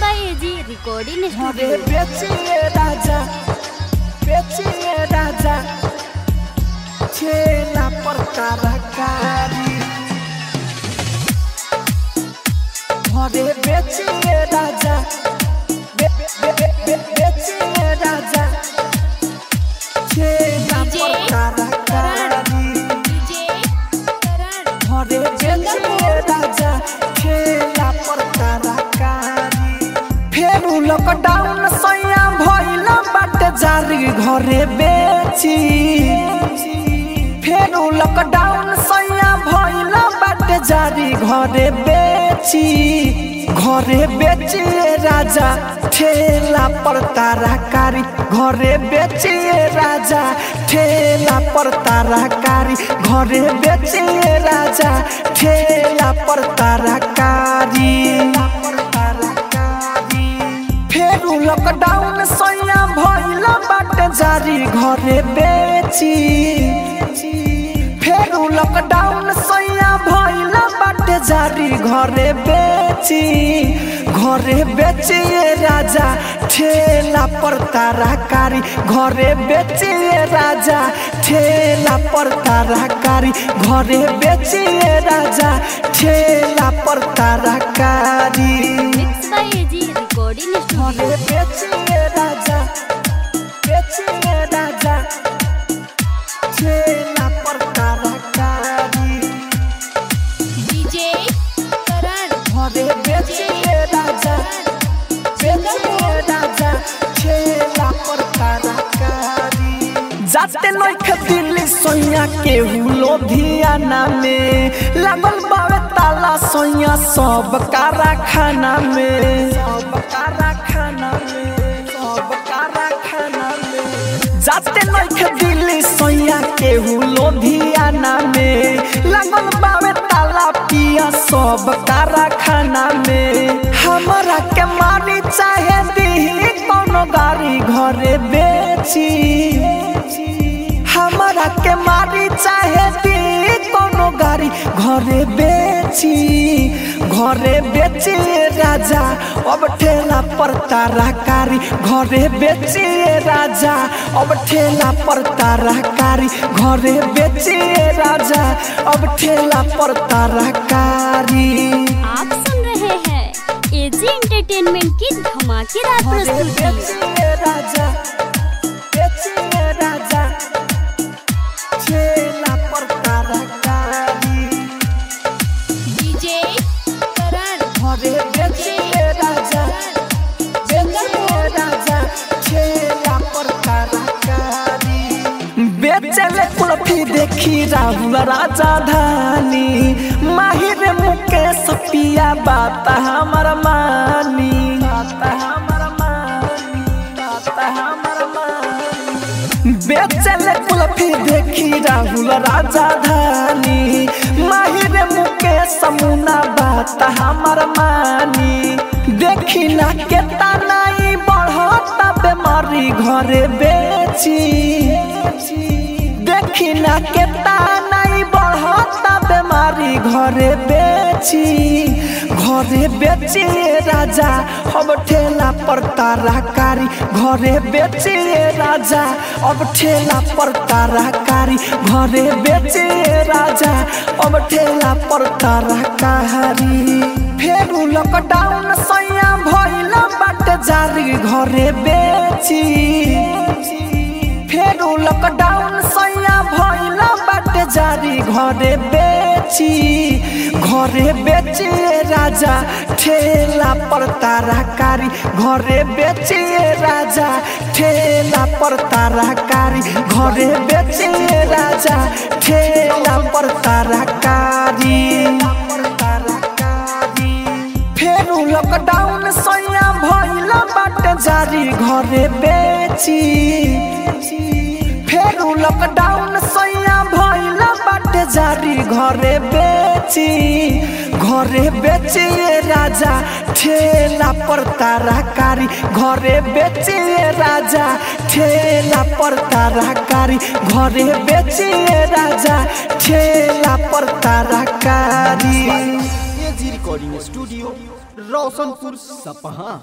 by AG Recording ঘরে Studio. বেচিয়ে রাজা বেচিয়ে রাজা ছেলা পর কারাকারি ঘরে বেচিয়ে রাজা বে- বে- বে- বে- বেচিয়ে রাজা ছেলা পর কারাকারি ঘরে বেচিয়ে রাজা ছেলা পর কারাকারি फेरू लॉकडाउन सैया भइल बाटे जारी घरे बेची फेरू लॉकडाउन सैया भइल बाटे जारी घरे बेची घरे बेचिए राजा ठेला पर ताराकारी घरे बेचिए राजा ठेला पर ताराकारी घरे बेचिए राजा ठेला पर ताराकारी फेरू लॉकडाउन सैया भइल बाटे जारी घरे बेची फेरू लॉकडाउन सैया भइल बाटे जारी घरे बेची घरे बेचिए राजा ठेला पर ताराकारी घरे बेचिए राजा ठेला पर ताराकारी घरे बेचिए राजा ठेला पर ताराकारी Mixed by AG Recording ঘরে Studio. বেচিয়ে রাজা বেচিয়ে রাজা ছেলা পর কারাকারি ঘরে বেচিয়ে রাজা বেচিয়ে রাজা ছেলা পর কারাকারি जाते नइख दिल्ली सोइया के लुधियाना में लागल बावे ताला सोइया सब कारखाना में सब कारखाना में सब कारखाना में जाते नइख दिल्ली सोइया के लुधियाना में लागल बावे ताला पिया सब कारखाना में हमरा के मारी चाहे दीही कोनो गाड़ी घरे बेची हमरा के मारी चाहे दी कोनो गाड़ी घरे बेची घरे बेची राजा अब ठेला पर ताराकारी घरे बेची राजा अब ठेला पर ताराकारी घरे बेची राजा अब ठेला पर ताराकारी आप सुन रहे हैं AG Entertainment की धमाकेदार घरे प्रस्तुति बेचिए राजा बेचिए राजा छेला पर ताराकारी घरे बेचिए राजा बेचिए राजा छेला पर ताराकारी बेचले कुल्फी देखी राहुल राजा धानी माहिर मुकेश पिया बात हमर मानी बात हमर मानी बात हमर मानी बेचले कुल्फी देखी राहुल राजा धानी माहिर मुकेश मुना बात हमर मानी देखी ना के तनाई बढ़ता बेमारी घरे बेची देखी ना के तानाई बढ़ता बेमारी घरे बेची घरे बेची राजा अब ठेला पर ताराकारी घरे बेची राजा अब ठेला पर ताराकारी घरे बेची राजा अब ठेला पर ताराकारी फेरू लॉकडाउन सैया भइल बाटे जारी घरे बेची फेरू लॉकडाउन सैया भइल बाटे जारी घरे बेची घरे बेची राजा ठेला पर ताराकारी घरे बेची राजा ठेला पर ताराकारी घरे बेची राजा ठेला पर ताराकारी फेरू लॉकडाउन सैया भइल बाटे जारी घरे बेची फेरू लॉकडाउन सैया भइल बाटे जारी घरे बेची घरे बेची राजा ठेला पर ताराकारी घरे बेची राजा ठेला पर ताराकारी घरे बेची राजा ठेला पर ताराकारी एजी रिकॉर्डिंग स्टूडियो रोशनपुर सपहा